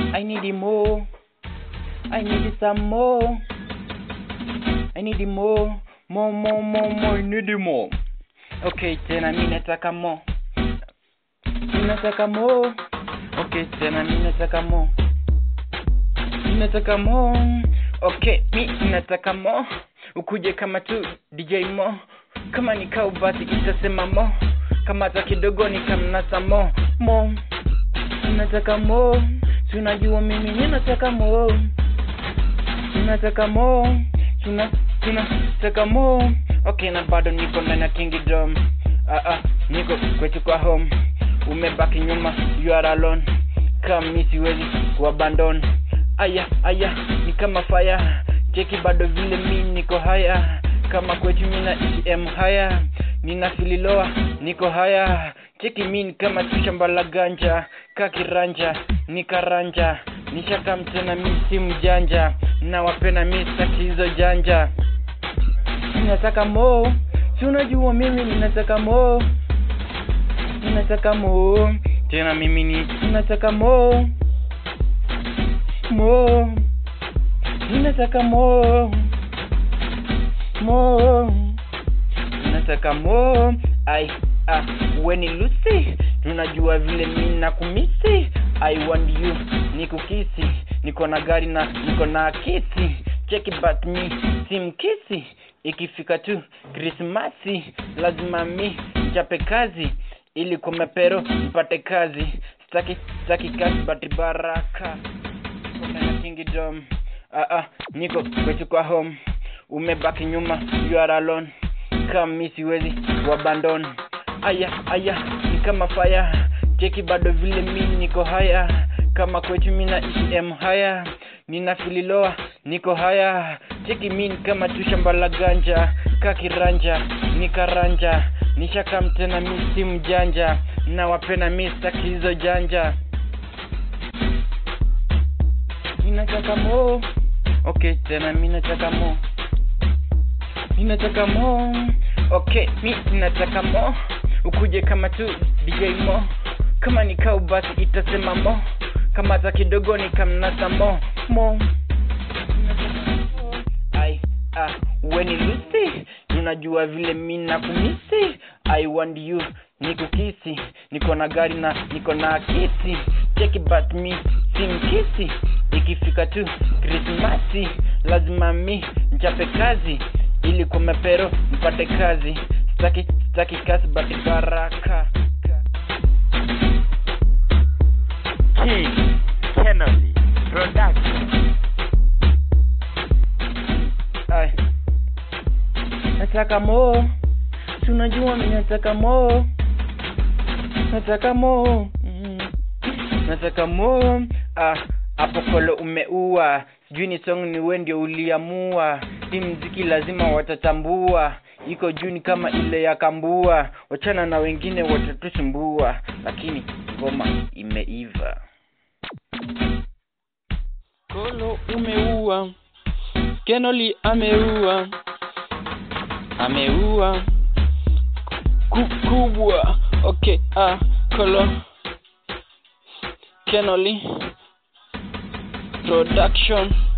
I need more. I need some more. I need more. More, more, more, more. I need more. Okay, tena mi nataka more. Mi nataka more. Okay, tena mi nataka more. Mi nataka more. Okay, mi nataka more. Ukuje kama tu DJ Mo. Kama ni kau basi itasema mo. Kama za kidogo ni kamnasa mo. Mo. Nataka mo. Si unajua mimi ninataka mo. Ninataka mo. Tuna tunataka mo. Okay, na bado niko ndani ya kingdom. Ah ah, niko kwetu kwa home. Umebaki nyuma, you are alone. Kama mi siwezi kuabandon. Aya aya, ni kama fire. Cheki bado vile mi niko haya. Kama kwetu mi naishi em haya. Nina fililoa, niko haya. Cheki mi ni kama tu shamba la ganja. Kakiranja, nikaranja. Nishaka mtena mi si mjanja. Na wapenda mi sitaki hizo janja. Ninataka mo. Si unajua mimi ninataka mo. Ninataka mo. Tena mimi ni ninataka mo. Mo. Ninataka mo. Mo. Ninataka mo. Ai ah, weni Lucy, tunajua vile mimi nakumisi. I want you, nikukisi. Niko na gari na niko na kiti. Cheki but me simkisi. Ikifika tu Krismasi lazima mi chape kazi ili kwa mapero mpate kazi. Sitaki sitaki kazi but baraka. Kuna na kingdom. Ah ah, niko kwetu kwa home. Umebaki nyuma, you are alone. Kama mi siwezi kuabandon. Aya aya, ni kama fire. Cheki bado vile mi niko haya. Kama kwetu mi naishi em haya. Nina fililoa, niko haya. Cheki mi ni kama tu shamba la ganja. Kakiranja, nikaranja. Nishaka mtena mi si mjanja. Na wapenda mi sitaki hizo janja. Ninataka mo. Okay, tena mi nataka mo. Ninataka mo. Okay, mi ninataka mo. Ukuje kama tu DJ Mo. Kama ni kau basi itasema mo. Kama za kidogo ni kamnasa mo. Mo. Ai, ah, weni Lucy. Unajua vile mi nakumisi. I want you, nikukisi. Niko na gari na niko na kiti. Cheki but me simkisi. Ikifika tu Krismasi lazima mi nchape kazi ili kwa mapero mpate kazi. Sitaki sitaki kazi but baraka. King Kennedy Production. Ai. Nataka mo. Si unajua mimi nataka mo. Nataka mo. Mm. Nataka mo. Ah, hapo kolo umeua. Sijui ni song ni wewe ndio uliamua. Si mziki lazima watatambua. Iko juu ni kama ile ya kambua. Wachana na wengine watatusumbua. Lakini ngoma imeiva. Kolo umeua. Kenoli ameua. Ameua. Ku- kubwa. Okay, ah, Kolo. Kenoli. Production.